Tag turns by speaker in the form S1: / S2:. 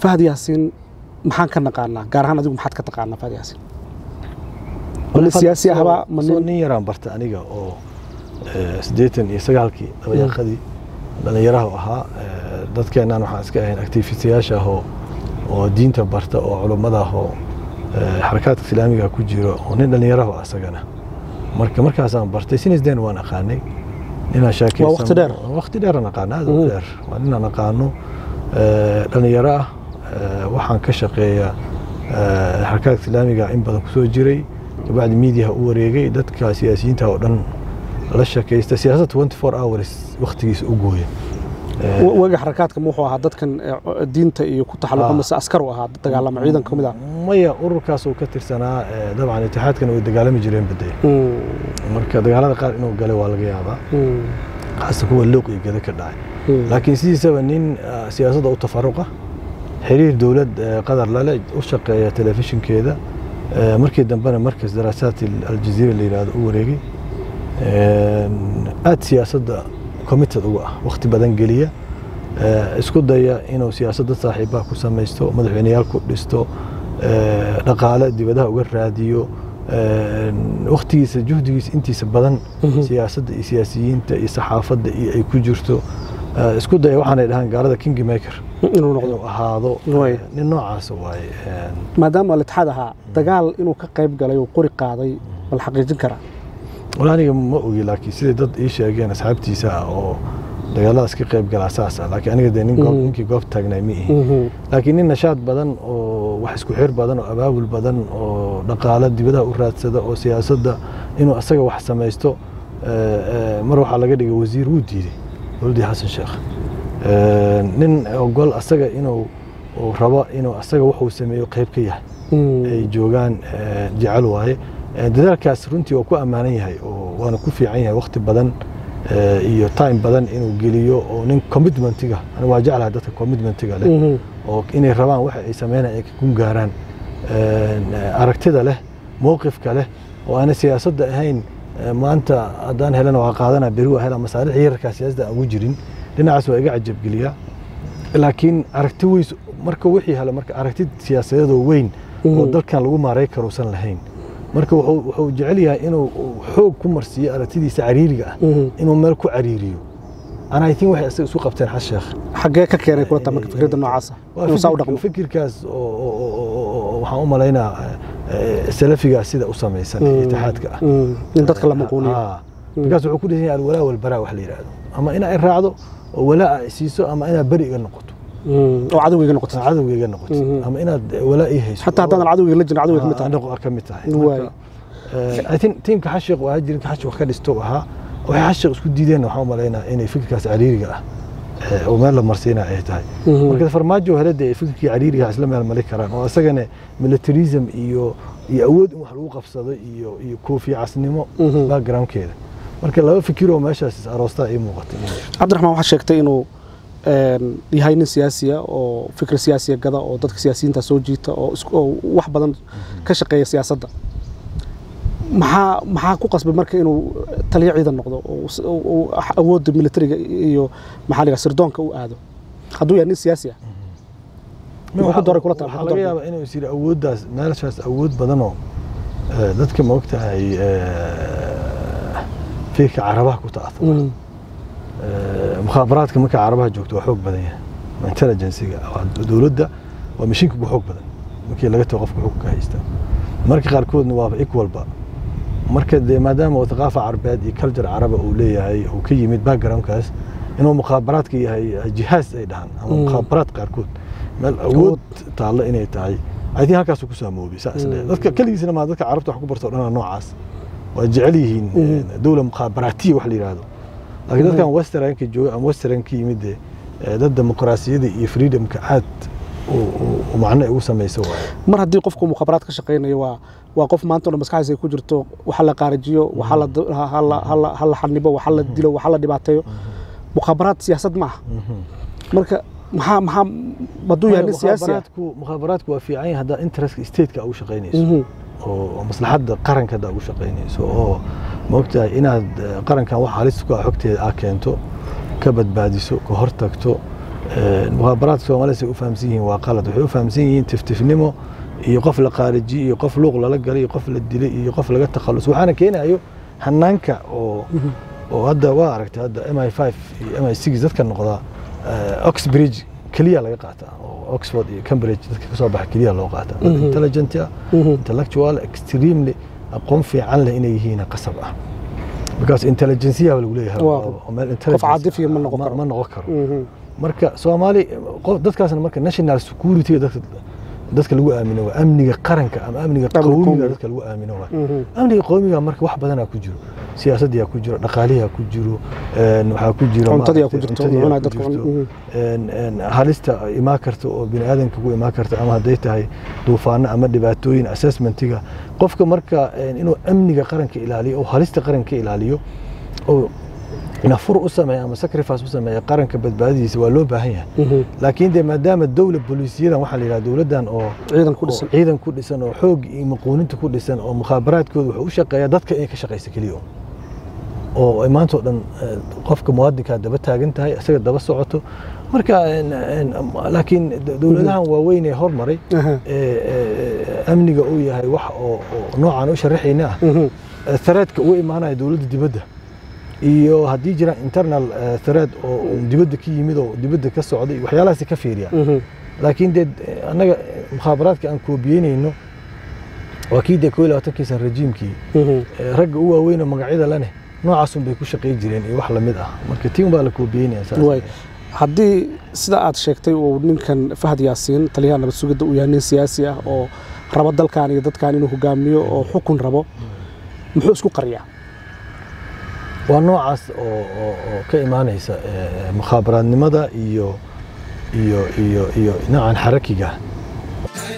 S1: fahad yaasiin maxaan ka naqaanaa gaar ahaan adigu maxaad ka taqaanaa fahad yaasiin ma nin siyaasi ahba ma
S2: soo
S1: nin
S2: nin yaraan barta aniga oo eh, siddeetan iyo sagaalkii dabayaaqadii dhallinyaraha u ahaa Eh, dadkeennan waxaan iska ahayn activistayaasha ah oo oo diinta barta oo culummada ah oo eh, xarakaadka islaamiga ku jiro oo nin dhallinyaraha ah asagana marka markaasaan bartay sinisden waan aqaanay ninaan shaakeysan
S1: Waa waqti dheer?
S2: waqti dheeraan aqaana aad u
S1: Mhm.
S2: dheer waa ninaan aqaano eh, dhallinyaro ah eh, waxaan ka shaqeeyaa eh, xarakaadka islaamiga in badan kusoo jiray kabacdi miidiyaha u wareegay dadka siyaasiyiinta oo dhan la shakaysta siyaasad 24 hours waqtigiisa u gooya Eh,
S1: wa- waga xarakaadka ma wuxuu ahaa dadkan eh, diinta iyo ku taxalluqa
S2: Ah.
S1: mise askar u ahaa dagaalama ciidan ka mid ah
S2: maya ururkaas uu ka tirsanaa eh, dabcan itixaadkana way dagaalami jireen badee
S1: Mm,
S2: marka dagaalada qaar inuu galay waa laga yaabaa
S1: mm,
S2: qaasta kuwa looq iyo gada ka dhacay
S1: mm.
S2: laakiin sidiisaba nin ah, siyaasadda u tafaruqa xiriir dowlad eh, qadar lale u shaqeeya telefishinkeeda eh, markii dambena markas daraasaat aljaziira la yidhaahdo u wareegay aad siyaasadda committed uga ah waqti badan geliya eh, isku daya inuu siyaasadda saaxiibaha ku samaysto madaxweyneyaal ku dhisto eh, dhaqaale dibadaha uga raadiyo eh, waqtigiisa juhdigiisa intiisa badan
S1: Mhm.
S2: siyaasadda iyo siyaasiyiinta iyo saxaafadda iyo ay ku jirto Eh, isku daya waxaanay dhahaan gaalada king maker
S1: inuu noqdo
S2: inuu ahaado
S1: Way.
S2: eh, nin noocaas waaye Eh,
S1: maadaama alitixaad ahaa dagaal inuu ka qayb galay oo qori qaaday bal xaqiijin karaa
S2: wala aniga ma ogi laakiin siday dad ii sheegeen asxaabtiisa ah oo dagaaladaas ka qayb galaa saas ah laakiin aniga dee nin goob-
S1: Mhm.
S2: ninkii goobta taagnay ma ihi
S1: Mhm,
S2: laakiin nin nashaad badan oo wax isku xir badan oo abaabul badan oo dhaqaale dibadaha u raadsada oo siyaasadda inuu asaga wax samaysto eh, eh, mar waxaa laga dhigay wasiir wuu diiday dowladdii xasan sheekh Eh, nin ogol asaga inuu uu rabo inuu asaga wuxuu sameeyo qayb ka yahay
S1: mm,
S2: ay joogaan eh, jecel waaye Eh, dadaalkaas runtii waa ku ammaanan yahay oo waana ku fiican yahay waqti badan eh, iyo time badan inuu geliyo oo nin commitmentiga aniga waa jeclahay dadka commitmentiga leh
S1: mhm,
S2: oo inay rabaan waxa ay sameynayaan ay ka gun gaaraan Eh, aragtida leh mowqifka leh oo aanay siyaasadda ahayn eh, maanta haddaan helana waa qaadana beri waa hela masaarix yararkaa siyaasadda aan ugu jirin dhinacaas waa iga cajabgeliyaa laakiin aragti weys marka wixii helo marka aragti siyaasadeedoo weyn oo
S1: Mhm.
S2: dalkan lagu maaray karuusan lahayn marka wuxuu wuxuu jecel yahay inuu uu xoog ku marsiiyo aragtidiisa cariiriga ah
S1: mhm.
S2: inuu meel ku cariiriyo ana i think waxay isaga isu qabteen xas sheekh
S1: xaggee ka keenay kula taa marka fikradda noocaasa
S2: Waa
S1: inuu saa u
S2: fikir-
S1: dhaqmo
S2: fikirkaas oo- oo- oo- oo- oo- waxaan u malaynaa eh, salafigaa sida u samaysan
S1: Mm,
S2: itixaadka ah
S1: mm, in dadka la maquuniyo
S2: Ah, markaas wuxuu ku dhisan yahay alwalaa walbaraa wax la yidhaahdo ama inaa i raacdo oo walaa ay siiso ama inaad beri iga noqoto
S1: Mm, oo cadowgayga noqoto
S2: cadowga iga noqoto
S1: Mhm.
S2: ama inaad walaa ii hayso
S1: xataa haddaan cadowgayga la jirin cadowga ka mid tahay
S2: anigu ka mid tahay
S1: Waay.
S2: Marka, eh, I think tiimka xashiq waa jirin ka xashiq wax ka dhisto ahaa waxay xashiq isku diideen waxaan u malaynaa inay fikirkaas cariiriga ah eh, oo meel la marsiinaya ay tahay
S1: Mhm.
S2: marka farmaajo helada ay fikirkii cariiriga isla meel mali karaan oo isagana militarism iyo iyo awood in wax lagu qabsado iyo iyo koofi casnimo
S1: Mhm.
S2: backgroundkeeda marka laba fikir oo meeshaas is aroostaa ii muuqatay
S1: cabdiraxmaan waxaa sheegtay inuu een, yahay nin siyaasiya oo fikir siyaasiya gada oo dadka siyaasiyiinta soo jiita oo isku- oo wax badan ka shaqeeya siyaasadda maxaa maxaa ku qasbay marka inuu taliyo ciidan noqdo oo s- oo- oo awoodda militariga iyo maxaa la yidhaha sirdoonka u aado hadduu yahay nin siyaasi ah Wuxuu ku dooray kula taal,
S2: waxaa
S1: wuxuu
S2: laga
S1: dooray.
S2: yaabaa inuu is yidhi awooddaas meeshaas awood badanoo eh, dadka ma ogtahay eh, fiirka carabaha ku ta'athura
S1: Mm,
S2: Eh, mukhaabaraadka marka carabaha joogto waa xoog badan yahay intelligenciga waa dowladda waa mashiinka ugu xoog badan markii laga tago qofka xukunka haysta marka qaarkoodna waa equalba marka dee maadaama uu thaqaafa carabeed iyo culture caraba uu leeyahay uu ka yimid backgroundkaas inuu mukhaabaraadka yahay jihaaz ay dhahaan ama
S1: Mm.
S2: mukhaabaraad qaarkood meel awood taallo inay tahay I think halkaasuu ku saamoobay saas
S1: Mm.
S2: leeyahay. dadka keligiisna maa dadka carabta wax ku barto o dhan noocaas waa jecel yihiin
S1: Mm.
S2: eh, dowla mukhaabaraatiya wax la yidhaahdo laakiin dadkan westernka jooga ama western ka yimid dee eh, dad dimuqraasiyada iyo freedomka aad u- u- u macno ay ugu samayso waaye
S1: mar haddii qofku mukhaabaraad ka shaqaynayo waa waa qof maanta oo dhan maskaxdiisa ay ku jirto waxa la qaarijiyo waxa la ha la- ha la- ha la xanibo waxa la dilo waxa la dhibaateeyo mukhaabaraad siyaasad ma aha marka maxaa maxaa hadduu yahay nin siyaasi ah
S2: mukhaabaraadku mukhaabaraadku waa fiican yahay haddaa interestka stateka ugu shaqaynayso
S1: Mhm.
S2: oo oo maslaxadda qaranka haddaa ugu shaqaynayso oo maogtahay inaad eh, qarankan wax halis ku ah xogteeda aa keento ka badbaadiso ka hortagto mukhaabaraadka soomaalida say u fahamsan yihiin waa qalad waxay u fahamsan yihiin tiftifnimo iyo qof la qaarijiye iyo qof luuq lala galay iyo qof la dilay iyo qof laga takhallus waxaana keenayo hanaanka oo oo hadda waa aragtay hadda m i five iyo m i six dadka noqdaa oxbridge keliya laga qaataa oo oxford iyo cambridge dadka kasoo baxa keliya loo qaataa dad intelligent ah intellectual extremely aqoon fiican leh inay yihiin qasab ah because intelligenceya lagu leeyahay
S1: qof caadifiya ma noqon karo
S2: ma noqon karo marka soomaali qof dadkaasna marka national security dadka dadka lagu aamino waa amniga qaranka ama amniga qowmiga dadka lagu aamino waa amniga qowmiga marka wax badanaa ku jiro siyaasaddiyaa ku jiro dhaqaaliyaa ku jiro waxaa ku jiro
S1: cuntadiyaa ku jirto cunaa dadka
S2: halista imaan karta oo bini aadanka ku imaan karta ama hadday tahay duufaano ama dhibaatooyin assessmentiga qofka marka inuu amniga qaranka ilaaliyo oo halista qaranka ilaaliyo oo nafur u sameeya ama sacrifice u sameeya qaranka badbaadadiisa waa loo baahan yahay laakiin de maadaama dowla booliisiyadan waxaa la yidhaha dowladdan oo
S1: ciidan ku dhisan
S2: ciidan ku dhisan oo xoog iyo maquuninta ku dhisan oo mukhaabaraadkooda wuxuu u shaqeeyaa dadka inay ka shaqaysa keliya oo ay maanta oo dhan qofka muwaadinkaa daba taagan tahay isaga daba socoto marka laakiin dowladahan waaweyn ee hormaray amniga uu yahay wax oo noocan u sharaxayna ah thareedka uga imaanaya dowladda dibadda iyo haddii jiraan internal thread oo dibadda ka yimid oo dibadda ka socday waxyaalahaasi ka fiiriya laakiin dee annaga mukhaabaraadka aan koobiyeynayno waa kii dee koo iyo labaatanki san rejiimkii ragga u waaweyn oo magacyada leh noocaasun bay ku shaqay jireen iyo wax lamid ah marka tii unbaa la koobiyeynaya
S1: haddii sida aad sheegtay uu ninkan fahad yaasiin taliyaha nabad sugidda uu yahay nin siyaasi ah oo rabo dalkan iyo dadkan inuu hogaamiyo oo xukun rabo muxuu isku qariyaa
S2: waa noocaas oo ka imaanaysa mukhaabaraadnimada iyo iyo iyo iyo noocan xarakiga